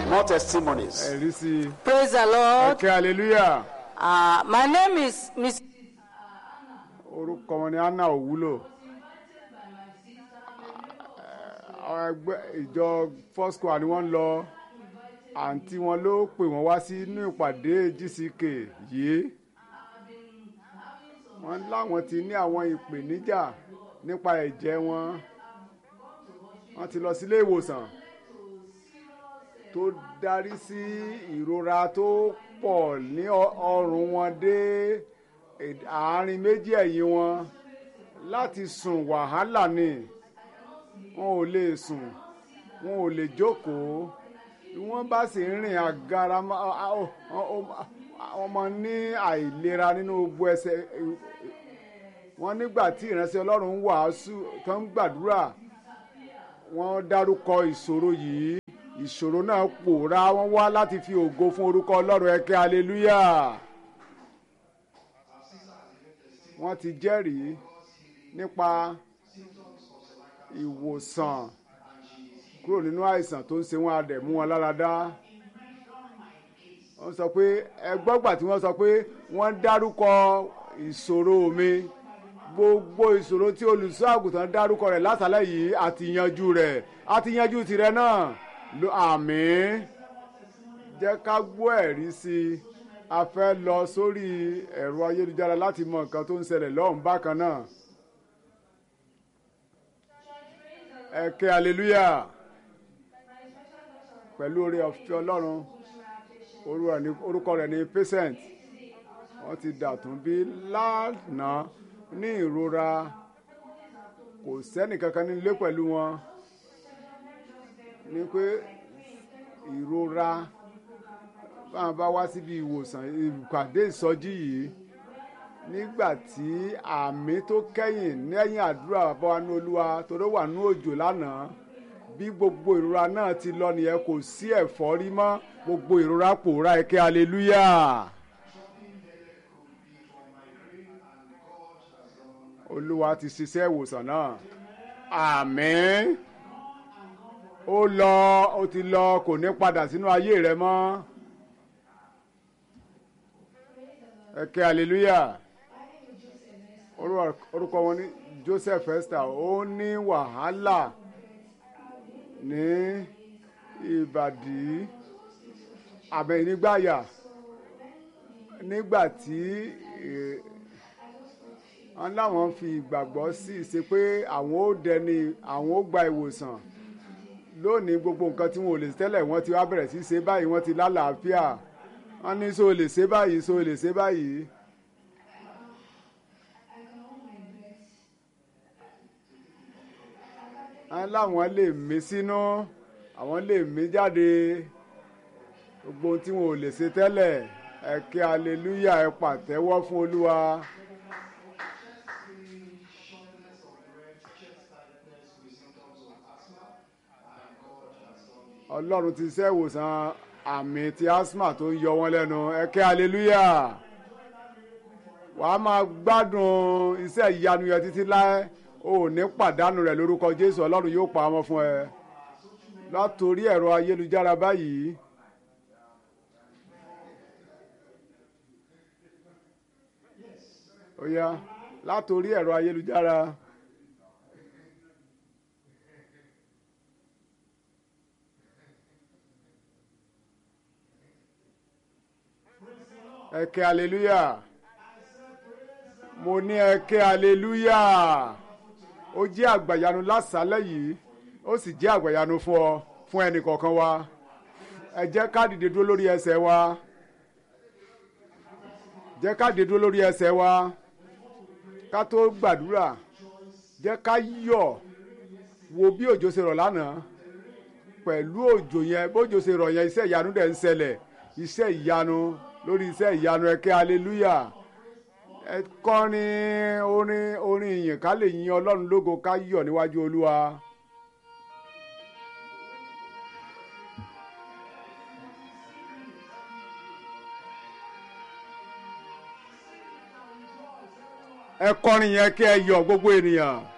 More testimonies. ẹ̀rí sí i Praise the Lord. ẹ̀kẹ́ hallelujah Uh, my name is Miss. orúkọ wọn ni anna òwúlò àwọn ẹgbẹ́ ìjọ first square ni wọ́n ń lọ àǹtí wọn ló pè wọ́n wá sínú ìpàdé gck yìí wọ́n láwọn ti ní àwọn ìpèníjà nípa ẹ̀jẹ̀ wọn wọ́n ti lọ sílé ìwòsàn tó darí sí ìrora tó pọ̀ ní ọ- ọrùn wọn dé èd- àárín méjì ẹ̀yìn wọn láti sùn wàhálà ni wọn ò lè sùn wọn ò lè jókòó bí wọ́n bá sì ń rìn àgara má- a- a- ó- ó- wọ́n máa ní àìlera nínú gbogbo ẹsẹ̀ wọ́n nígbà tí ìránṣẹ́ ọlọ́run ń wàásù tó ń gbàdúrà wọ́n dárúkọ ìṣòro yìí ìṣòro náà pòórá wọ́n wá láti fi ògo fún orúkọ ọlọ́run ẹ̀kẹ́ hallelujah wọ́n ti jẹ́rìí nípa ìwòsàn kúrò nínú àìsàn tó ń ṣe wọn adẹ̀ mú wọn lára dá wọ́n sọ pé ẹgbọ́gbà tí wọ́n sọ pé wọ́n dárúkọ ìṣòro mi gbogbo ìṣòro tí olùṣọ́ àgùntàn dárúkọ rẹ̀ látàlẹ́ yìí àti yanjú rẹ̀ àti yanjú tirẹ̀ náà lo àmín jẹ́ ká gbọ́ ẹ̀rí sí i a fẹ́ lọ sórí ẹ̀rọ ayélujára láti mọ nǹkan tó ń ṣẹlẹ̀ lọ́hùn bákan náà ẹ ké hallelujah pẹ̀lú oore ọ̀fẹ́ ọlọ́run orúkọ rẹ̀ ní- orúkọ rẹ̀ ní patient wọ́n ti dàtún bí lánàá ní ìrora kò sẹ́nì kankan nílé pẹ̀lú wọn ní pé ìrora báwọn bá wá síbi ìwòsàn ìpàdé ìsọjí yìí nígbà tí àmì tó kẹ́yìn lẹ́yìn àdúrà bàbá wa ní olúwa torí ó wà ní òjò lánàá bí gbogbo ìrora náà ti lọ nìyẹn kò sí ẹ̀fọ́rí mọ́ gbogbo ìrora pòórá ẹ̀kẹ́ hallelujah. olúwa ti ṣiṣẹ́ ìwòsàn náà àmín ó lọ ó ti lọ kò ní padà sínú ayé rẹ mọ́ ẹ̀kẹ́ hallelujah Orúkọ- orúkọ wọn ní Joseph Esther ó ní wàhálà ní ìbàdí àbẹ̀yìnnígbàyà nígbà tí eh, wọn láwọn fi ìgbàgbọ́ sí i ṣe pé àwọn ó dẹni àwọn ó gba ìwòsàn lónìí gbogbo nǹkan tí wọn ò lè ṣe tẹ́lẹ̀ wọ́n ti wá bẹ̀rẹ̀ sí í ṣe báyìí wọ́n ti lálàáfíà wọ́n ní so lè ṣe báyìí so lè ṣe báyìí. wọ́n láwọn lè mí sínú àwọn lè mí jáde gbogbo ohun tí wọn ò lè ṣe tẹ́lẹ̀ ẹ ké hallelujah ẹ pàtẹ́wọ́ fún olúwa. ọlọ́run ti ṣe ìwòsàn àmì ti asthma tó ń yọ wọ́n lẹ́nu ẹ ké hallelujah wàá máa gbádùn iṣẹ́ ìyanu yẹn títí láé o ò ní pàdánù rẹ̀ lórúkọ jésù ọlọ́run yóò pa ọmọ fún ẹ látòrí ẹ̀rọ ayélujára báyìí. ó yá látòrí ẹ̀rọ ayélujára. ẹ ké hallelujah mo ní ẹ ké hallelujah ó jẹ́ àgbàyanu lásàálẹ̀ yìí ó sì jẹ́ àgbàyanu fún ọ fún ẹnì kọ̀ọ̀kan wa ẹ jẹ́ ká dìde dúró lórí ẹsẹ̀ wa jẹ́ ká dìde dúró lórí ẹsẹ̀ wa ká tó gbàdúrà jẹ́ ká yọ̀ wo bí òjò ṣe rọ̀ lánàá pẹ̀lú òjò yẹn bójò ṣe rọ̀ yẹn iṣẹ́ ìyanu dẹ̀ ń ṣẹlẹ̀ iṣẹ́ ìyanu lórí iṣẹ́ ìyanu ẹ ké hallelujah ẹ kọrin orin orin ìyìn ká lè yin ọlọ́run lógo ká yọ̀ níwájú olúwa. ẹ kọrin yẹn kí ẹ yọ̀ gbogbo ènìyàn.